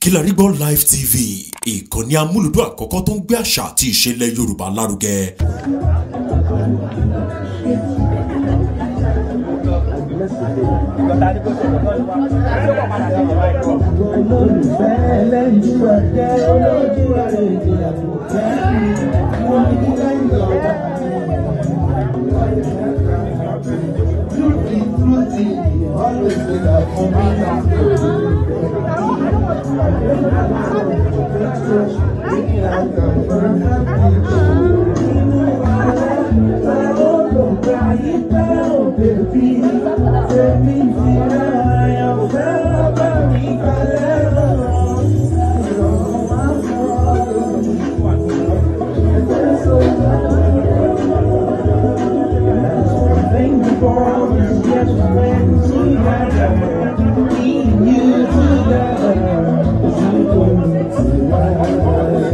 Kilarigbo Live TV ìkànnì amúlùdún àkọ́kọ́ tó ń gbé àṣà àti ìṣẹ̀lẹ̀ Yorùbá lárugẹ. olólùfẹ́ ẹlẹ́yinjú ẹ̀jẹ̀ olójú ẹ̀rẹ̀ ìgbéyàwó kẹ́rin wọ́n ní lẹ́yìn ọ̀gá. Fruity, fruity, always with a Thank you for all these best friends we had. Keeping you together. You don't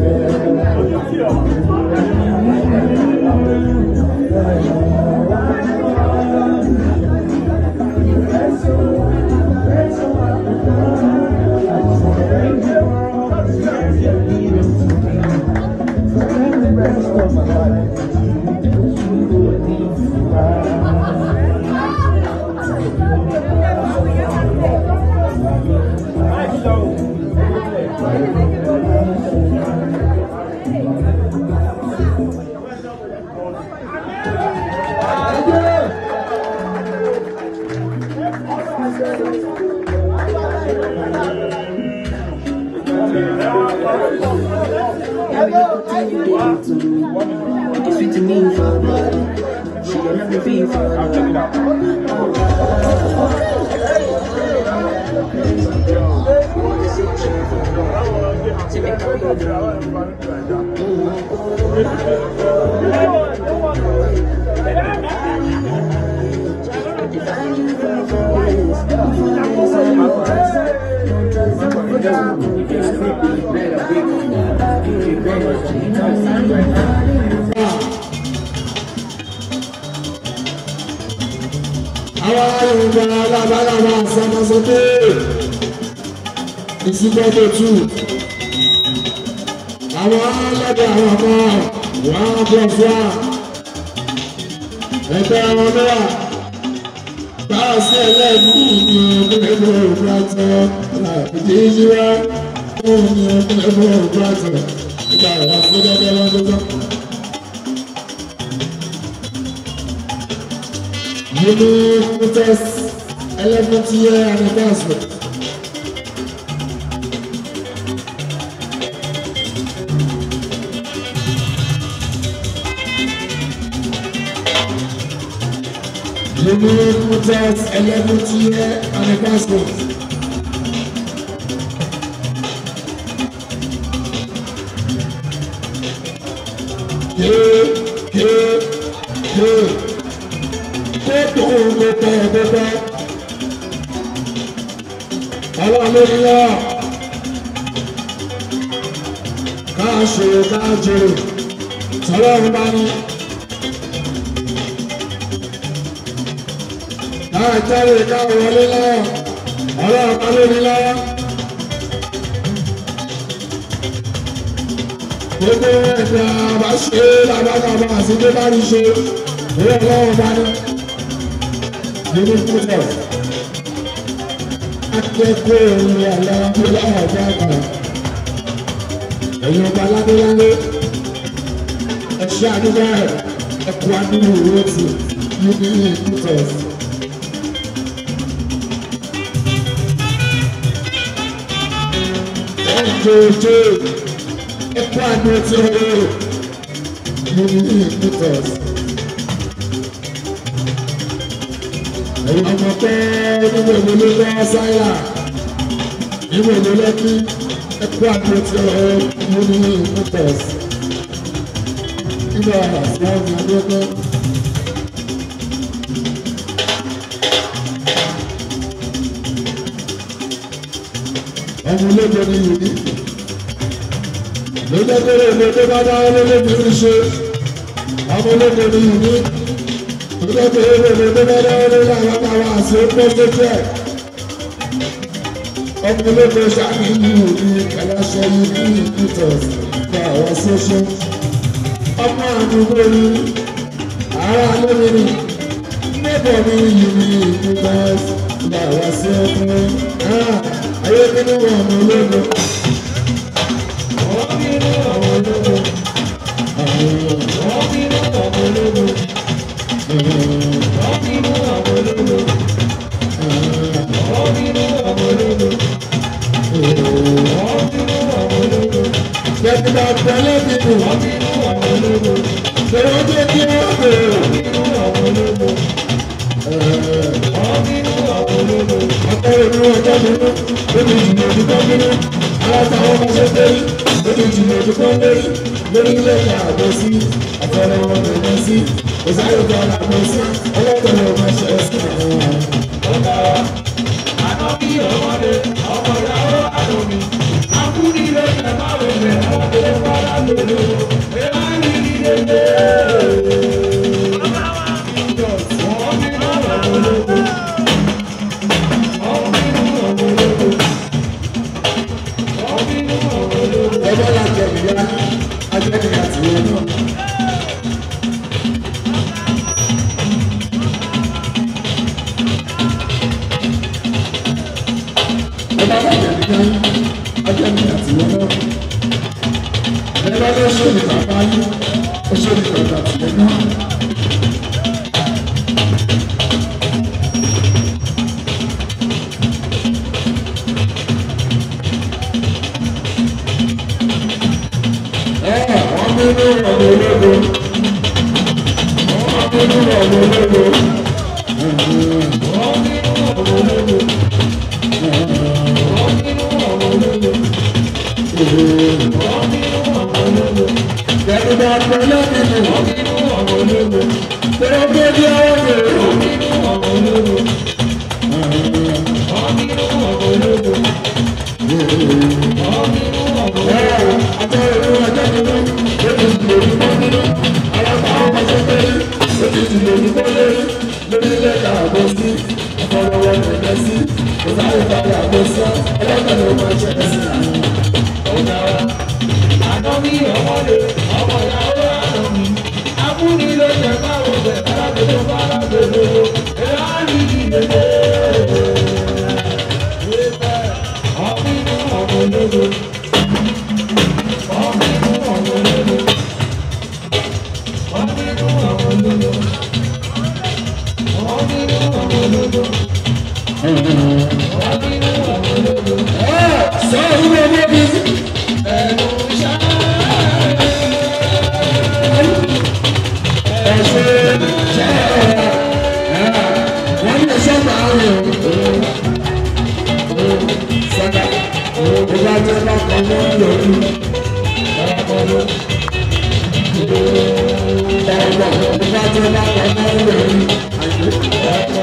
It's sweet to me for blood. She got nothing for you for love. To make up àwọn yorùbá alábàlábà sọmọsọdé ìsìnkọ́tò tù àwọn ọlọ́dẹ àwọn ọmọ wọn plus one ẹgbẹ́ wọn náà báà sí ẹlẹ́ẹ̀mí ní ọdúnlẹ́gbẹ̀ òkúrátọ̀ ìdí ìṣúra fún ní ọdúnlẹ́gbẹ̀ òkúrátọ̀ nígbà ìwà fún dẹ́dẹ́ lọ́dún Uniqueness 11th year anniversary. Uniqueness 11th year anniversary. Yeah, yeah, yeah kótó gbogbo gbogbo ọlọ́lọ́lọ́ káṣe kájò tọ́lọ́run bá ní káàjáde káwọlé lọ́wọ́ ọlọ́run bá lórí lọ́wọ́ gbogbo ẹ̀dá bá ṣe lábàkàbà àti tó bá rí ṣe ìwé ọlọ́run bá ní nínú púpọ̀ akẹ́kọ̀ọ́ ìrìn àlọ́ ọlọ́run ọ̀gá àgbà ẹ̀yin ọba ládéládé ẹ̀ṣẹ́ àdúgbò ẹ̀ ẹ̀kọ́ àdúgbò ìwé ti níbi púpọ̀. ẹ̀jọ̀jọ̀ ẹ̀kọ́ àdúgbò ti rẹ̀ níbi púpọ̀. ẹ̀yin ọmọ pé nínú èmi ló lọ́ sáyà nínú èmi lẹ́kí ẹ̀kú àdúrótì ọ̀rọ̀ mú ní ìmútẹ̀s nínú àṣà ọ̀nà àdúrótì. ọmọ olóògbé ni yìí ní lójúkúrò èmi tó bá dá olóògbé ní ṣe ọmọ olóògbé ni yìí ní. Ilé tó yẹ lè lè bẹ́ẹ̀ lọ́wọ́ lórí àwọn àwọn àṣẹ pé lójú ẹ̀. ọmọ olóko ṣàkíyù ní kàláṣẹ ní ìpìtọ̀s gba àwọn ṣoṣo ọmọ àdúgbò ní ara lómìnì níbọ̀ ní yìí ní ìpìtọ̀s gba àwọn ṣoṣo ayé nínú ọmọ olóko. Wọ́n bínú àwọn ológo. Wọ́n bínú àwọn ológo. Wọ́n bínú àwọn ológo. Wọ́n bínú àwọn ológo. Wọ́n bínú àwọn ológo. Dẹ́kítà tẹ́lẹ̀ nínú Wọ́n bínú àwọn ológo. ṣòro tó kí wọ́n bèrè. Wọ́n bínú àwọn ológo. Wọ́n bínú àwọn ológo. Akọ̀ròyìn ọjọ́ nínú lórí ìjìnlẹ̀ òdìkọ́ nínú alátàwọn ọmọ ṣẹ́fẹ́ lórí ìjìnlẹ̀ òdìkọ́ lórí lórí ilé ìyá àgbọ̀ sí àfẹ́rẹ́ wọn bẹ̀rẹ̀ sí òsáré kan àgbọ̀ sí ọlọ́tọ̀ọ̀lọ́ ọmọ ṣẹ́ sí àwọn. Ọ̀gá wa, àná bí ọmọdé, ọmọ ìyàwó àdùnmí. Akúni ló ṣe máa wẹ̀ mẹ́, ọmọdé fara lòlò. Èèyàn á rí ní dédé. Wọ́n bínú àwọn ológo. Wọ́n bínú àwọn ológo. Wọ́n bínú àwọn ológo. Ẹgbẹ́ la jẹ̀bi ya ajẹ́ni àti wọn náà. Ẹgbẹ́ la jẹ̀bi ya ajẹ́ni àti wọn náà. Ẹgbẹ́ ló ṣe ní bàbá yín, ó ṣe ní bàbá tìlẹ̀ náà. Wọ́n bínú ọ̀dọ̀ ológo. Wọ́n bínú ọ̀dọ̀ ológo. Wọ́n bínú àwọn ológo. Wọ́n bínú àwọn ológo. Wọ́n bínú àwọn ológo. Dẹ́gbẹ́ àpẹẹrẹ nínú Wọ́n bínú àwọn ológo. tẹ́lẹ̀ bí ọwọ́ bèrè. Wọ́n bínú àwọn ológo. Wọ́n bínú àwọn ológo. Wọ́n bínú àwọn ológo. Àtẹ̀rẹ̀ ọjọ́ nínú lórí ìdìbò ìdìbò nínú alábàá ọmọ sọ́kẹ́rì lórí ìdìbò ìdìbò lórí lórí ilé ẹ̀ka àbọ̀ sí ọ̀fọ̀rọ̀wọ̀ ẹ̀jẹ̀ sí òsáré ìpàdé àbọ̀ sí ọlọ́kàlẹ̀ ọmọ ẹ̀ṣẹ̀ sí àwọn. Ọ̀gá wa, àná bí ọmọdé, ọmọ ìyàwó àdùnmí. Akúni ló ṣe máa wọ̀ bẹ̀, alágbèdè fara gbèdè. Èèyàn á rí ní dédé. Wọ́n bínú àwọn ológo. Wọ́n bínú àwọn ológo. Wọ́n bínú àwọn ológo. Wọ́n bínú àwọn ológo. Wọ́n bínú àwọn ológo. Sọ ìwé ọmọ bí Ẹnu ṣáá. ẹ̀ṣẹ̀ ṣẹ́ wọ́n ní ẹ̀ṣọ́ máa ń rìn sọ́dà ìgbà tí wọ́n bá kọ́ wọ́n lòdì. Ọ̀pọ̀ ìgbà tí wọ́n bá kọ́ wọ́n lòdì.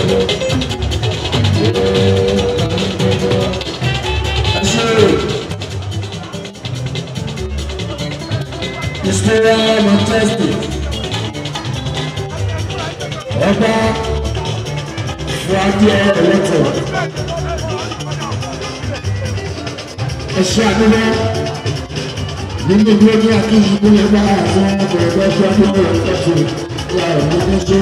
Ìṣúra Manchester. Ọba Fúadé Ẹlẹ́tọ̀. Ẹ̀ṣẹ́ àdúrà nínú ìgbé ní akíyí ní ẹgbẹ́ àwọn ọmọ ẹgbẹ́ Fúadé Ẹlẹ́tọ̀ ìyá ẹ̀mí ní ṣe.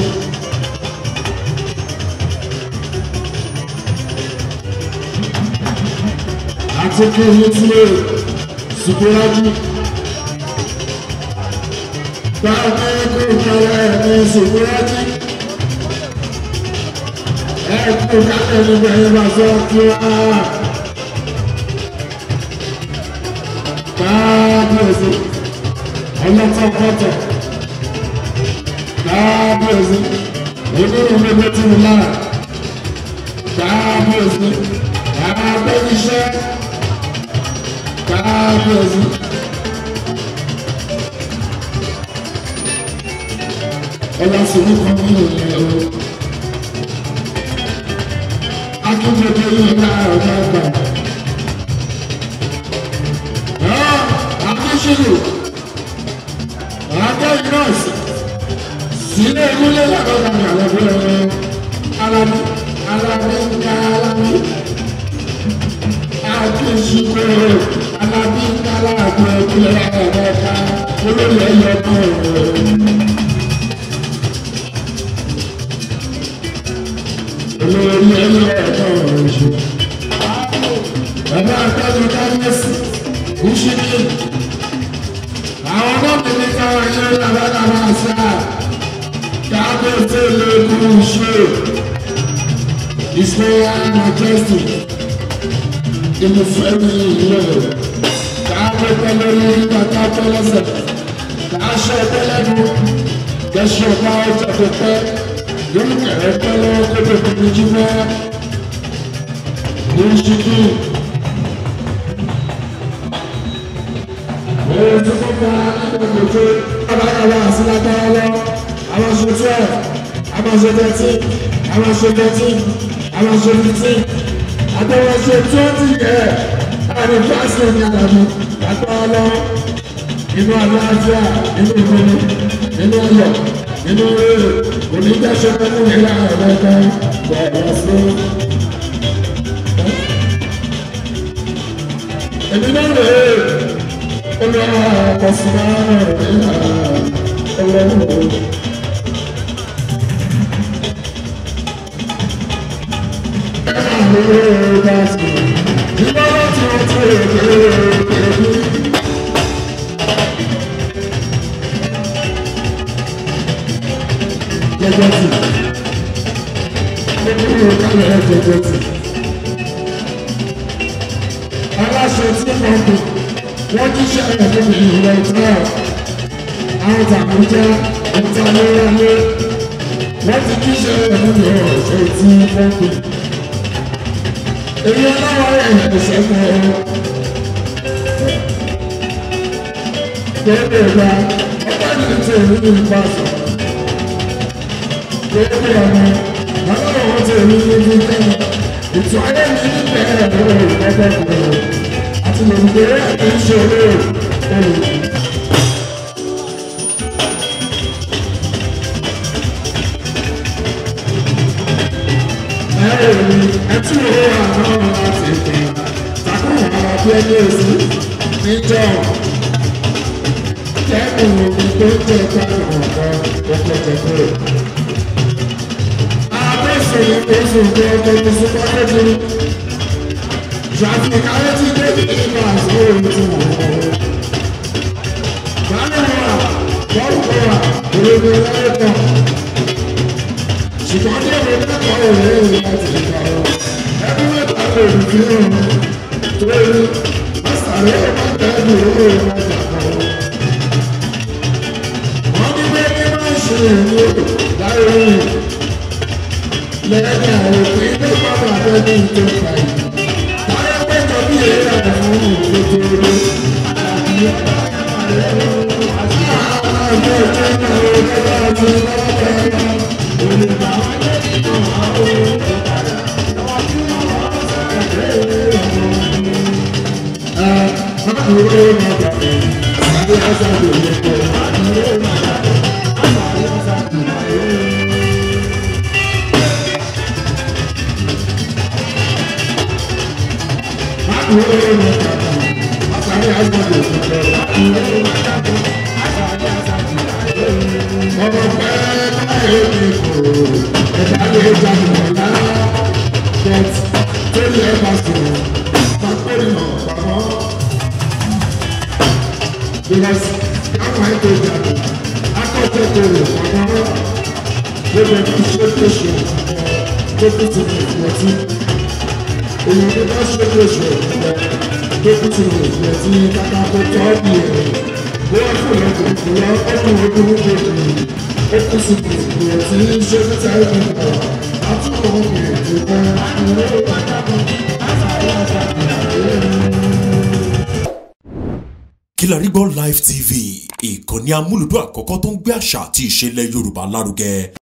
Àti kí ní tí ó ṣùgbọ́nrájú. Báwo ni kò kọ́lá ẹ̀mí ṣùgbọ́nrájú? Ẹ̀kú káfẹ́ ní bẹ̀rẹ̀ bá sọ kí á. Káàbíyèsí, ọlọ́tọ̀ kọ́tọ̀. Káàbíyèsí, onírúurú ẹgbẹ́ tí mo lára. Káàbíyèsí, àbẹ́yíṣẹ́. Káàbíyèsí. Ọlọ́sùnmí kan nínú ìlú akíndéjé yìí ká ọ̀gá gbà. Akíṣirò àádọ́yìn nọ́ọ̀sì sílé ìmúlẹ̀ lábọ́dà ní àlọ́bí ọ̀rọ̀ alámi alámi ká alámi ṣíkó alábí kálá àgbẹ̀ ìpínlẹ̀ ẹ̀ẹ́dẹ́ka olórí ẹ̀yọ náà olórí ẹ̀yọ náà ṣe. bàbá àtàjọ kábíyèsí kùsìkì àwọn ọmọdé ní káwọn ẹ̀yẹ làbàdàbà àṣà kábíyèsí lè kú ṣe ìṣòro majestic inú fẹ́mi ìlú káàpẹ́ pẹ́lẹ́ lórí bàtà pẹ́lẹ́sẹ̀ káàṣọ pẹ́lẹ́nu kẹsọ bá ọjà tó pẹ́ lórí kẹrẹ pẹ́lẹ́ kótó tóbi jí mọ́ ní ṣíkú. Òun ti kọ́ bá ẹgbẹ́ tó kábàkàbà sí lágbára lọ àwọn aṣọ twelve àwọn aṣọ thirteen àwọn aṣọ thirteen àwọn aṣọ fifteen àtàwọn aṣọ twenty yẹ àwọn ìfásitì ní àlàmú àtàwọn lọ inú àlàáfíà inú ìfúnni inú ọyọ inú rere onídàáṣọ pẹ̀lú ìlà ẹ̀rẹ́ta bọ̀ọ̀rọ̀ fún. èmi náà rè é olùwà ọ̀sùnmá rẹ̀ ní ọlọ́run. aláṣẹ tí wọn bù wọn jíṣẹ́ ẹ̀fọ́ mi ìwọ ìtura àwọn tàbújá ìtàlẹ́yẹlé wọ́n ti jíṣẹ́ ẹ̀fọ́ mi ọ̀ṣẹ́ tí wọ́n bù èyí ọlọ́wọ́ ẹ̀ṣẹ̀ mọ́ ọ. Gbogbo ìgbà ọgbà ní ti èmi ní ipa sọ. Gbogbo ọmọ ọlọ́wọ́ wọn ti èmi ní ibi kẹ́mi. Ètò ayé mi ní bẹ̀rẹ̀ lọ́wọ́ ìgbẹ́gbẹ́ kúrò. Àti lòdì àti ìṣòro olùkọ́. ẹ̀rọ ẹtí owó àwọn láti pè takùn àwọn bí ẹni èsì níjọ kẹ́kùn omi tó jẹ́ gbàgbọ́ ọ̀gá ọkọ̀ jẹ̀kọ́. Àbẹ̀sọ̀ ni oṣù tó ọkọ̀ tó fún pàtẹ́jì. Traffic ayé ti dé ní ìgbà àti òun ti wọ̀ ọ́. Báyọ̀ wà, bọ́ọ̀lù wà, olóògbé láyé kan ṣùgbọ́n ní ọ̀rọ̀ mẹ́ta ọ̀rẹ́ rẹ̀ láti ìgbà wọn. ẹbí mẹ́ta lè rí bí wọn tó rí mọ́sàlẹ́ ọ̀pá tẹ́lẹ̀ owó ìwọ̀n ìjàpá wọn. wọ́n ní pé ní máa ń ṣe ìlú láyé rìn lẹ́yìn àwọn òfin tó pàpà abẹ́lé ìjọ ìgbà yìí. táyé pẹ́jọ bí èyí àwọn fún ìgbòkèrè. àbí ọ̀pá àti àwọn àjọ ìjọba ọ̀gá àti ìjọba Ọmọ pẹ́ẹ́ báyìí ní kòrò ẹ̀dá lè jáde ọ̀la but tẹ́lẹ̀ ẹ̀ bá sọ̀rọ̀ pàpẹ́rì náà pàmò. because káwọn ẹ̀ tó jáde akọ́tẹ́ tó rẹ̀ pàmò lórí ẹ̀ka ṣe tó ṣe tó kú ti rẹ̀ ìfọ̀tí. èyí tó bá ṣe tó ṣe tó kú ti rẹ̀ ìfọ̀tí kàkà kó tọ́ bí ẹ̀ bóyá fún ẹ̀kọ́ ìfúnná ọkùnrin ogun ló dé ìlú ó kú sí ìfọ̀tí ṣe tó tẹ̀ ẹ̀ nípa Kilarigbo Live TV ìkànnì amúlùdún àkọ́kọ́ tó ń gbé àṣà àti ìṣẹ̀lẹ̀ Yorùbá lárugẹ